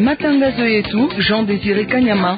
Matangazo yetu Jean Desire Kanyama.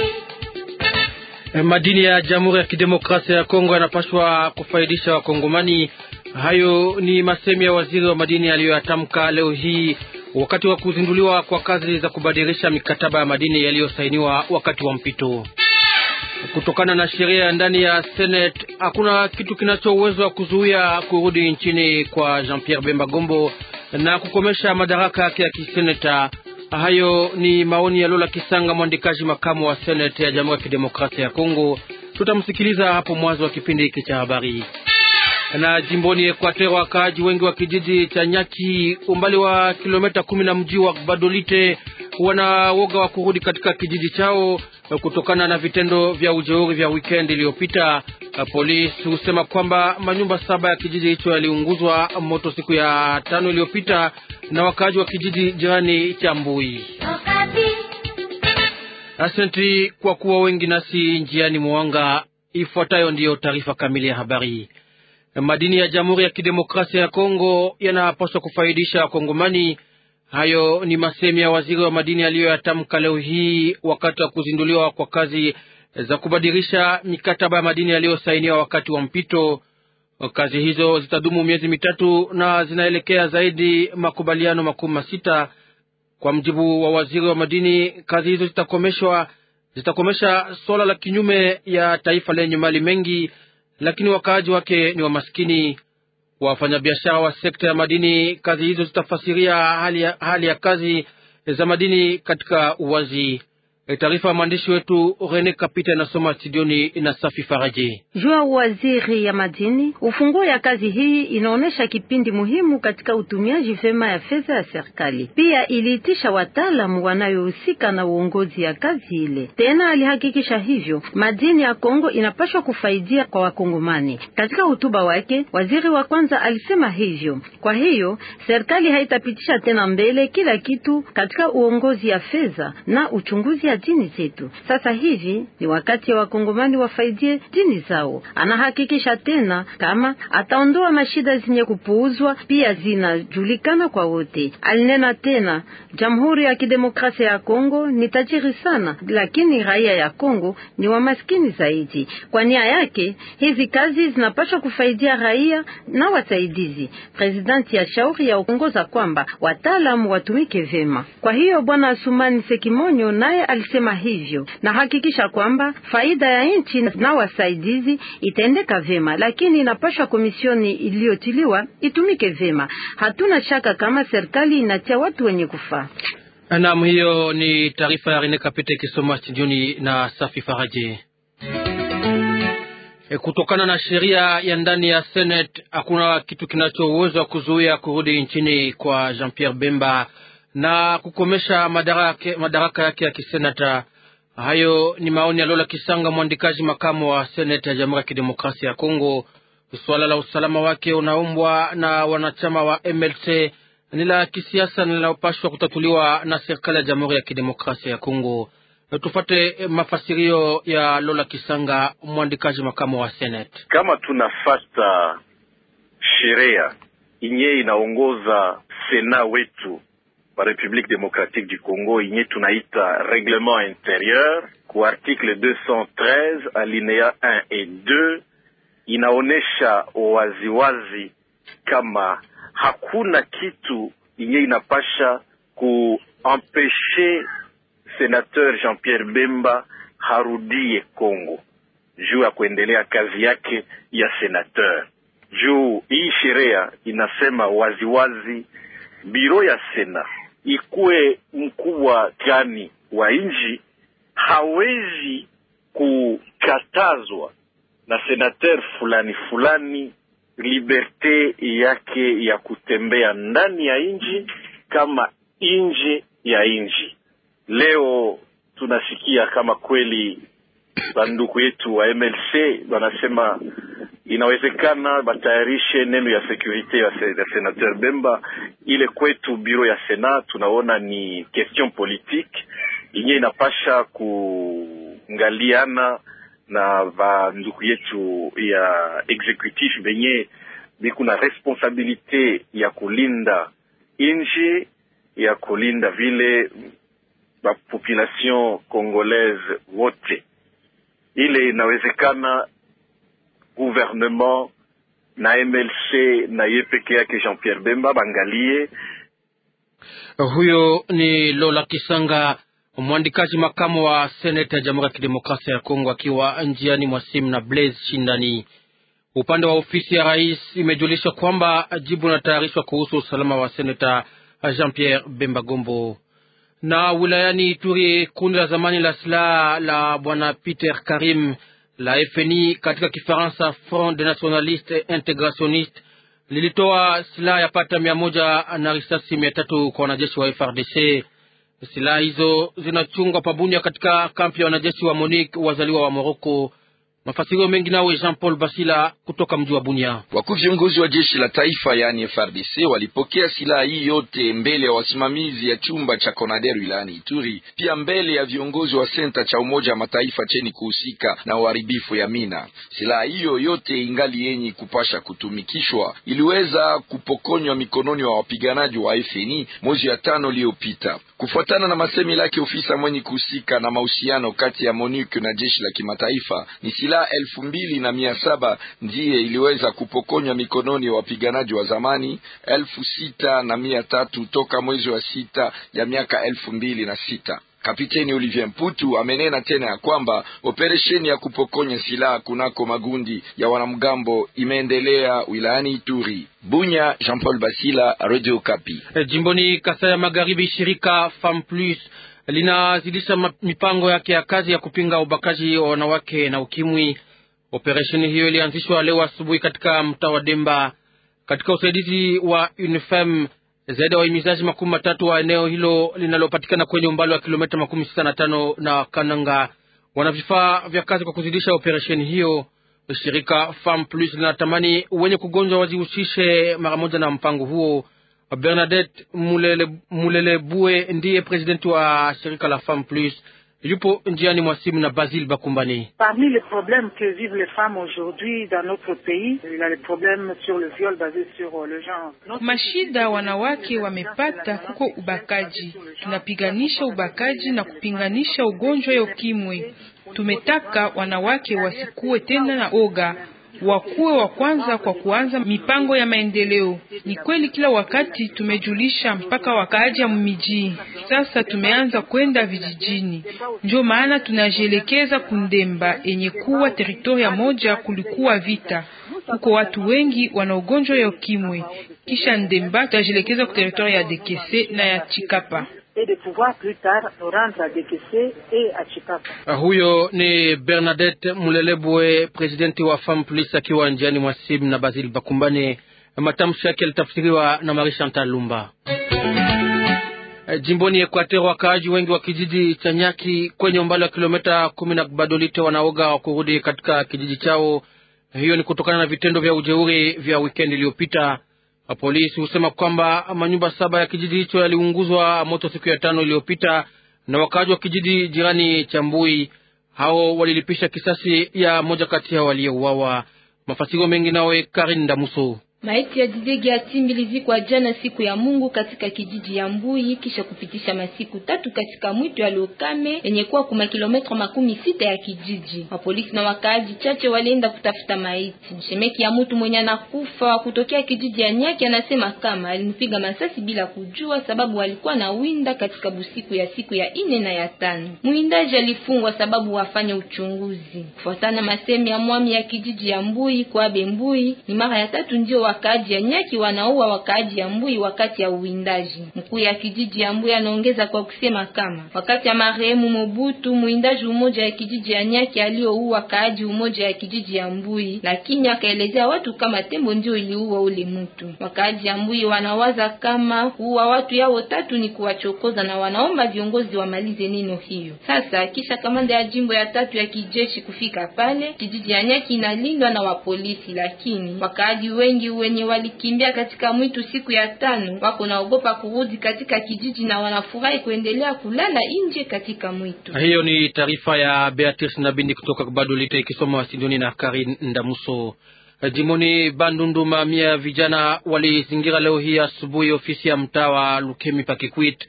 Madini ya Jamhuri ya Kidemokrasia ya Kongo yanapaswa kufaidisha Wakongomani. Hayo ni masemi ya waziri wa madini aliyoyatamka leo hii wakati wa kuzinduliwa kwa kazi za kubadilisha mikataba ya madini yaliyosainiwa wakati wa mpito. Kutokana na sheria ya ndani ya Senate, hakuna kitu kinacho uwezo wa kuzuia kurudi nchini kwa Jean-Pierre Bemba Gombo na kukomesha madaraka yake ya kiseneta. Hayo ni maoni ya Lola Kisanga, mwandikaji makamu wa Senate ya Jamhuri ya Kidemokrasia ya Kongo. Tutamsikiliza hapo mwanzo wa kipindi hiki cha habari. Na jimboni Equateur, wakaaji wengi wa kijiji cha Nyaki, umbali wa kilomita kumi na mji wa Badolite, wana woga wa kurudi katika kijiji chao kutokana na vitendo vya ujeuri vya weekend iliyopita. Polisi husema kwamba manyumba saba ya kijiji hicho yaliunguzwa moto siku ya tano iliyopita na wakaaji wa kijiji jirani cha Mbui. Asante kwa kuwa wengi nasi njiani mwanga. Ifuatayo ndiyo taarifa kamili ya habari. Madini ya Jamhuri ya Kidemokrasia ya Kongo yanapaswa kufaidisha Wakongomani. Hayo ni masemi ya waziri wa madini aliyoyatamka leo hii wakati wa kuzinduliwa kwa kazi za kubadilisha mikataba ya madini yaliyosainiwa wakati wa mpito. Kazi hizo zitadumu miezi mitatu na zinaelekea zaidi makubaliano makumi masita. Kwa mjibu wa waziri wa madini, kazi hizo zitakomeshwa zitakomesha swala la kinyume ya taifa lenye mali mengi, lakini wakaaji wake ni wamaskini. Wafanyabiashara wa sekta ya madini, kazi hizo zitafasiria hali ya, hali ya kazi za madini katika uwazi. Taarifa ya mwandishi wetu Rene Kapita inasoma studioni na Safi Faraji. Jua waziri ya madini, ufunguo ya kazi hii inaonesha kipindi muhimu katika utumiaji vema ya fedha ya serikali. Pia iliitisha wataalamu wanayohusika na uongozi ya kazi ile. Tena alihakikisha hivyo madini ya Kongo inapashwa kufaidia kwa Wakongomani. Katika hotuba wake, waziri wa kwanza alisema hivyo. Kwa hiyo serikali haitapitisha tena mbele kila kitu katika uongozi ya fedha na uchunguzi ya dini zetu. Sasa hivi ni wakati ya wakongomani wafaidie dini zao. Anahakikisha tena kama ataondoa mashida zenye kupuuzwa, pia zinajulikana kwa wote. Alinena tena, Jamhuri ya Kidemokrasia ya Kongo ni tajiri sana, lakini raia ya Kongo ni wamaskini zaidi. Kwa nia yake hizi kazi zinapaswa kufaidia raia na wasaidizi. Presidenti ya shauri ya uongoza kwamba wataalamu watumike vema. Kwa hiyo bwana Asumani Sekimonyo naye alisema hivyo na hakikisha kwamba faida ya nchi na wasaidizi itaendeka vema, lakini inapashwa komisioni iliyotiliwa itumike vema. Hatuna shaka kama serikali inatia watu wenye kufaa. Naam, hiyo ni taarifa ya Rene Kapete ikisoma studioni na Safi Faraji. E, kutokana na sheria ya ndani ya Senate hakuna kitu kinacho uwezo wa kuzuia kurudi nchini kwa Jean-Pierre Bemba na kukomesha madaraka, madaraka yake ya kisenata. Hayo ni maoni ya Lola Kisanga, mwandikaji makamu wa seneta ya Jamhuri ya Kidemokrasia ya Kongo. Suala la usalama wake unaombwa na wanachama wa MLC ni la kisiasa linalopashwa kutatuliwa na serikali ya Jamhuri ya Kidemokrasia ya Kongo. Tufate mafasirio ya Lola Kisanga, mwandikaji makamu wa seneti. Kama tunafata sheria inye inaongoza sena wetu wa Republique Democratique du Congo inye tunaita reglement interieur ku article 213 alinea 1 et 2 inaonesha waziwazi kama hakuna kitu inye inapasha kuempeshe senateur Jean-Pierre Bemba harudie Congo juu ya kuendelea kazi yake ya senateur. Juu hii sheria inasema waziwazi biro ya sena ikuwe mkubwa gani wa nchi hawezi kukatazwa na senateur fulani fulani liberte yake ya kutembea ndani ya nchi kama nje ya nchi. Leo tunasikia kama kweli banduku yetu wa MLC wanasema inawezekana batayarishe neno ya sekurite ya, se, ya senateur Bemba. Ile kwetu biro ya Sena tunaona ni question politique inye inapasha kuangaliana na banduku yetu ya executif benye biku na responsabilite ya kulinda nchi ya kulinda vile population congolaise wote. Ile inawezekana gouvernement na MLC na ye peke yake Jean Pierre Bemba bangalie. Huyo ni Lola Kisanga, mwandikaji makamu wa seneta ya Jamhuri ya Kidemokrasia ya Kongo, akiwa njiani mwa simu na Blaise Shindani. Upande wa ofisi ya rais imejulisha kwamba jibu linatayarishwa kuhusu usalama wa seneta Jean Pierre Bemba Gombo. Na wilayani Ituri, kundi la zamani la silaha la bwana Peter Karim la FNI katika Kifaransa, Front des Nationalistes Integrationnistes, lilitoa silaha ya pata mia moja na risasi mia tatu kwa wanajeshi wa FRDC. Silaha hizo zinachungwa pabunya katika kampi ya wanajeshi wa MONUC wazaliwa wa Moroko. Mafasirio mengi nawe Jean Paul Basila kutoka mji wa Bunia. Wakuu viongozi wa jeshi la taifa yaani FRDC walipokea silaha hii yote mbele ya wasimamizi ya chumba cha Konader wilayani Ituri, pia mbele ya viongozi wa senta cha Umoja wa Mataifa cheni kuhusika na uharibifu ya mina. Silaha hiyo yote ingali yenye kupasha kutumikishwa, iliweza kupokonywa mikononi wa wapiganaji wa FNI mwezi ya tano iliyopita, kufuatana na masemi lake ofisa mwenye kuhusika na mahusiano kati ya MONUC na jeshi la kimataifa ni silaha elfu mbili na mia saba ndiye iliweza kupokonywa mikononi wa wapiganaji wa zamani elfu sita na mia tatu toka mwezi wa sita ya miaka elfu mbili na sita. Kapiteni Olivier Mputu amenena tena ya kwamba operesheni ya kupokonya silaha kunako magundi ya wanamgambo imeendelea wilayani Ituri. Bunya, Jean Paul Basila, Radio Kapi. E, jimboni Kasai ya Magharibi, shirika Femme Plus linazidisha mipango yake ya kazi ya kupinga ubakaji wa wanawake na ukimwi. Operesheni hiyo ilianzishwa leo asubuhi katika mtaa wa Demba katika usaidizi wa UNIFEM. Zaidi ya wahimizaji makumi matatu wa eneo hilo linalopatikana kwenye umbali wa kilomita makumi sita na tano na Kananga wana vifaa vya kazi kwa kuzidisha operesheni hiyo. Shirika Femme Plus linatamani wenye kugonjwa wajihusishe mara moja na mpango huo. Bernadette Mulele, Mulele Bue ndiye presidenti wa shirika la Femme Plus, yupo njiani mwa simu na Basil Bakumbani. Parmi les problèmes que vivent les femmes aujourd'hui dans notre pays, il y a les problèmes sur le viol basé sur le genre. Mashida wanawake wamepata kuko ubakaji. Tunapiganisha ubakaji na kupinganisha ugonjwa ya ukimwi. Tumetaka wanawake wasikuwe tena na oga wakuwe wa kwanza kwa kuanza mipango ya maendeleo. Ni kweli kila wakati tumejulisha mpaka wakaaji ya miji, sasa tumeanza kwenda vijijini, ndio maana tunajielekeza Kundemba yenye kuwa teritoria moja. Kulikuwa vita kuko watu wengi wana ugonjwa ya ukimwi, kisha Ndemba tutajielekeza ku teritoria ya Dekese na ya Chikapa. Huyo ni Bernadette Mulelebwe, presidenti wa Femme Plus, akiwa njiani mwa simu na Basil Bakumbane. Matamshi yake yalitafsiriwa na Marie Chantal Lumba. Jimboni Equateur, wakaaji wengi wa kijiji cha Nyaki kwenye umbali wa kilomita kumi na Badolite wanaoga wa kurudi katika kijiji chao. Hiyo ni kutokana na vitendo vya ujeuri vya wikendi iliyopita. Polisi husema kwamba manyumba saba ya kijiji hicho yaliunguzwa moto siku ya tano iliyopita na wakaaji wa kijiji jirani cha Mbui. Hao walilipisha kisasi ya moja kati yao waliyeuawa. Mafasiro mengi nawe Karin Damuso. Maiti ya Didege ya Timbi ilizikwa jana siku ya Mungu katika kijiji ya Mbui kisha kupitisha masiku tatu katika mwito ya Lokame yenye kuwa kuma kilometra makumi sita ya kijiji. Wapolisi na wakaaji chache walienda kutafuta maiti. Shemeki ya mtu mwenye anakufa kutokea kijiji ya Nyaki anasema kama alimpiga masasi bila kujua, sababu alikuwa na winda katika busiku ya siku ya ine na ya tano. Mwindaji alifungwa sababu wafanye uchunguzi. Kufuatana masemi ya mwami ya kijiji ya Mbui kwa Mbui, ni mara ya tatu ndio wakaaji ya Nyaki wanaua wakaaji ya Mbui wakati ya uwindaji. Mkuu ya kijiji ya Mbui anaongeza kwa kusema kama wakati ya marehemu Mobutu, mwindaji umoja ya kijiji ya Nyaki alioua wakaaji umoja ya kijiji ya Mbui, lakini akaelezea watu kama tembo ndio iliua ule mtu. Wakaaji ya Mbui wanawaza kama kuua watu yao tatu ni kuwachokoza na wanaomba viongozi wamalize neno hiyo. Sasa kisha kamanda ya jimbo ya tatu ya kijeshi kufika pale, kijiji ya Nyaki inalindwa na wapolisi, lakini wakaaji wengi wenye walikimbia katika mwitu siku ya tano wako naogopa kurudi katika kijiji na wanafurahi kuendelea kulala nje katika mwitu. Hiyo ni taarifa ya Beatrice Nabindi kutoka Badolite ikisoma Wasindoni na Karin Ndamuso. Jimoni Bandundu, mamia ya vijana walizingira leo hii asubuhi ofisi ya mtaa wa Lukemi Pakikwit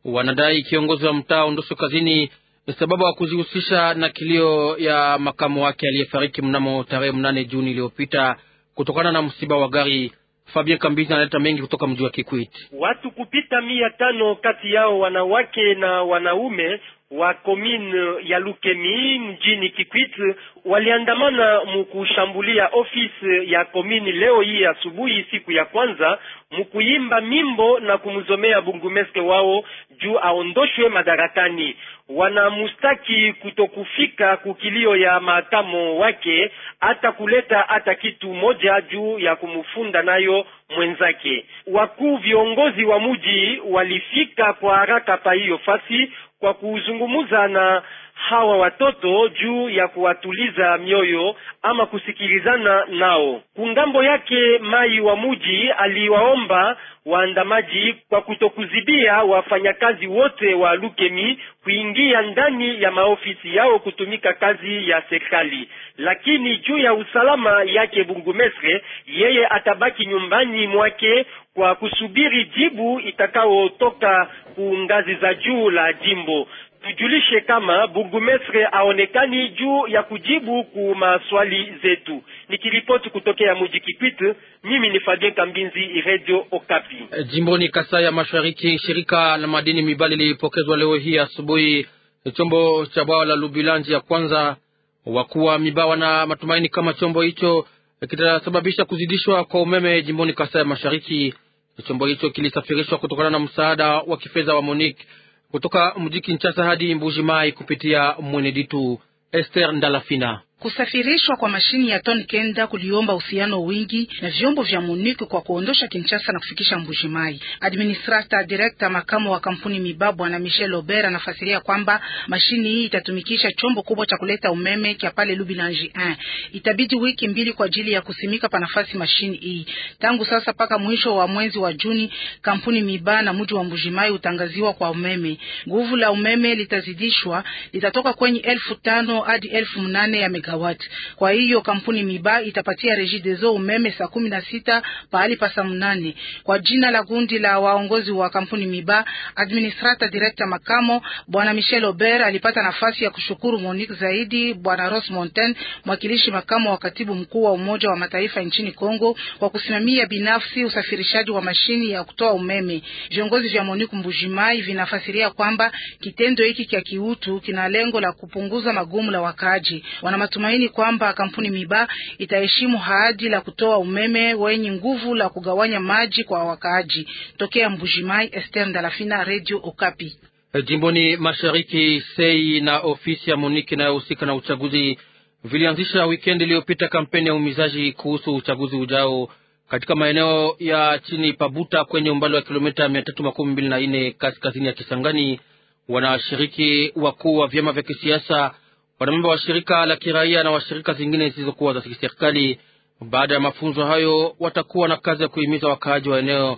Wanadai kiongozi wa mtaa aondoshwe kazini sababu ya kujihusisha na kilio ya makamu wake aliyefariki mnamo tarehe mnane Juni iliyopita kutokana na msiba wa gari. Fabien Kambizi analeta mengi kutoka mji wa Kikwit. Watu kupita mia tano kati yao wanawake na wanaume wa komine ya Lukemi mjini Kikwit waliandamana mukushambulia ofisi ya komini leo hii asubuhi, siku ya kwanza, mukuimba mimbo na kumzomea bungumeske wao juu aondoshwe madarakani. Wanamustaki kutokufika kukilio ya maakamo wake, hata kuleta hata kitu moja juu ya kumfunda nayo mwenzake. Wakuu viongozi wa muji walifika kwa haraka pa hiyo fasi kwa kuzungumza na hawa watoto juu ya kuwatuliza mioyo ama kusikilizana nao. Kungambo yake mai wa muji aliwaomba waandamaji kwa kutokuzibia wafanyakazi wote wa Lukemi kuingia ndani ya maofisi yao kutumika kazi ya serikali, lakini juu ya usalama yake Bungumestre, yeye atabaki nyumbani mwake kwa kusubiri jibu itakaotoka ku ngazi za juu la jimbo. Tujulishe kama burgumestre aonekani juu ya kujibu ku maswali zetu. Nikiripoti kutokea mji Kikwit, mimi ni Fabien Kambinzi, Radio Okapi. Jimboni Kasai ya Mashariki, shirika la madini Mibali lilipokezwa leo hii asubuhi chombo cha bwawa la Lubilanji ya kwanza. Wakuu wa Mibawa na matumaini kama chombo hicho kitasababisha kuzidishwa kwa umeme jimboni Kasai ya Mashariki. Chombo hicho kilisafirishwa kutokana na msaada wa kifedha wa Monique kutoka mji Kinshasa hadi Mbuji Mai kupitia Mweneditu. Esther Ndalafina Kusafirishwa kwa mashini ya ton kenda kuliomba uhusiano wingi na vyombo vya Monique kwa kuondosha Kinshasa na kufikisha Mbujimai. Administrator director makamu wa kampuni Mibabwa na Michel Ober anafasiria kwamba mashini hii itatumikisha chombo kubwa cha kuleta umeme kia pale Lubilanji 1. Itabidi wiki mbili kwa ajili ya kusimika pa nafasi mashini hii. Tangu sasa paka mwisho wa mwezi wa Juni, kampuni Miba na mji wa Mbujimai utangaziwa kwa umeme. Nguvu la umeme litazidishwa, litatoka kwenye elfu tano hadi elfu mnane ya megawati. Kwa hiyo kampuni Miba itapatia Regideso umeme saa kumi na sita pahali pa saa mnane. Kwa jina la gundi la waongozi wa kampuni Miba, administrator director makamo bwana Michel Ober alipata nafasi ya kushukuru Monique zaidi bwana Ross Monten, mwakilishi makamo wa katibu mkuu wa Umoja wa Mataifa nchini Kongo, kwa kusimamia binafsi usafirishaji wa mashini ya kutoa umeme. Viongozi vya Monique Mbujimai vinafasiria kwamba kitendo hiki cha kiutu kina lengo la kupunguza magumu la wakaaji. Wana matumaini kwamba kampuni Miba itaheshimu ahadi la kutoa umeme wenye nguvu la kugawanya maji kwa wakaaji. Tokea Mbujimai, Esther Ndalafina, Radio Okapi. Jimboni Mashariki, sei na ofisi ya Monique inayohusika na uchaguzi vilianzisha wikendi iliyopita kampeni ya umizaji kuhusu uchaguzi ujao katika maeneo ya chini Pabuta kwenye umbali wa kilomita mia tatu makumi mbili na nne kaskazini ya Kisangani. Wanashiriki wakuu wa vyama vya kisiasa, wanamemba wa shirika la kiraia na washirika zingine zisizokuwa za kiserikali. Baada ya mafunzo hayo, watakuwa na kazi ya kuhimiza wakaaji wa eneo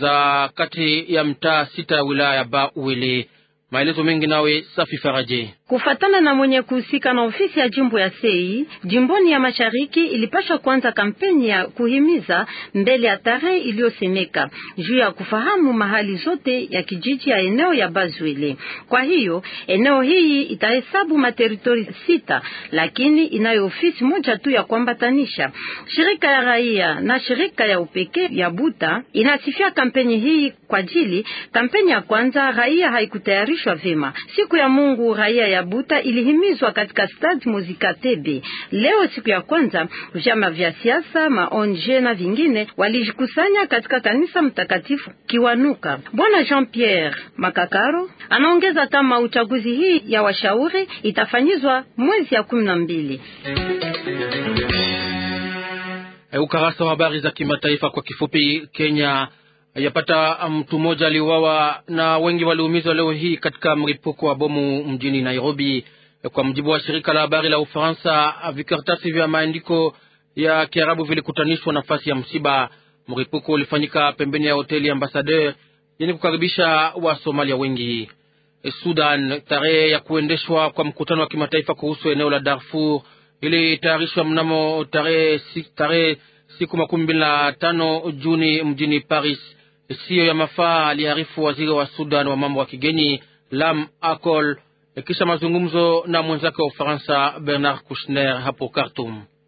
za kati ya mtaa sita ya wilaya ya Ba Uele. Maelezo mengi nawe Safi Faraje. Kufatana na mwenye kuhusika na ofisi ya jimbo ya Sei jimboni ya Mashariki, ilipashwa kwanza kampeni ya kuhimiza mbele ya tarehe iliyosemeka juu ya kufahamu mahali zote ya kijiji ya eneo ya Bazwele. Kwa hiyo eneo hii itahesabu materitori sita, lakini inayo ofisi moja tu ya kuambatanisha. Shirika ya raia na shirika ya upekee ya Buta inasifia kampeni hii kwa ajili kampeni ya kwanza raia haikutayarishwa vema. Siku ya Mungu raia ya Buta ilihimizwa katika stade Muzika Tebe. Leo siku ya kwanza, vyama vya siasa, maonje na vingine walijikusanya katika kanisa mtakatifu Kiwanuka. Bwana Jean Pierre Makakaro anaongeza kama uchaguzi hii ya washauri itafanyizwa mwezi ya kumi na mbili. Ukarasa wa habari za kimataifa kwa kifupi. Kenya yapata mtu mmoja aliuawa na wengi waliumizwa leo hii katika mlipuko wa bomu mjini Nairobi. Kwa mujibu wa shirika la habari la Ufaransa, vikaratasi vya maandiko ya Kiarabu vilikutanishwa nafasi ya msiba. Mlipuko ulifanyika pembeni ya hoteli Ambassadeur yenye kukaribisha wa Somalia wengi. Sudan, tarehe ya kuendeshwa kwa mkutano wa kimataifa kuhusu eneo la Darfur ilitayarishwa mnamo tarehe tarehe siku makumi mbili na tano Juni mjini Paris siyo ya mafaa, aliarifu waziri wa Sudan wa mambo ya kigeni Lam Akol kisha mazungumzo na mwenzake wa Ufaransa Bernard Kouchner hapo Khartoum.